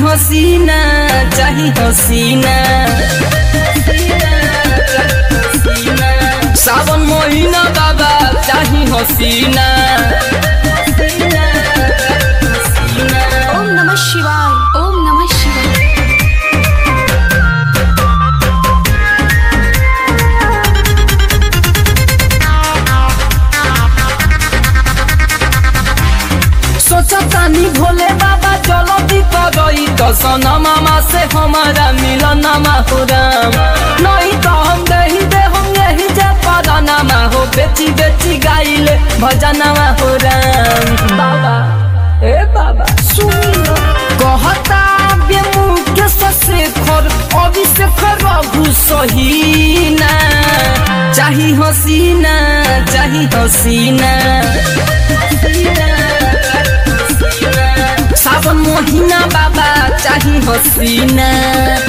हसीना चाही हसीना सावन महीना बाबा चाही हसीना ओम नमः शिवाय ओम नमः शिवाय सोचतानी भोले बाबा चलो दी करई दसन मामा से हमारा मिलन हो राम नहीं तो हम दही दे हम यही जे पराना हो बेची बेची गाइले भजनवा हो राम बाबा ए बाबा सुन कहता बे मुकेश शेखर अभिषेक रघु सहीना चाही हसीना चाही हसीना सावन महीना बाबा चाही हसीना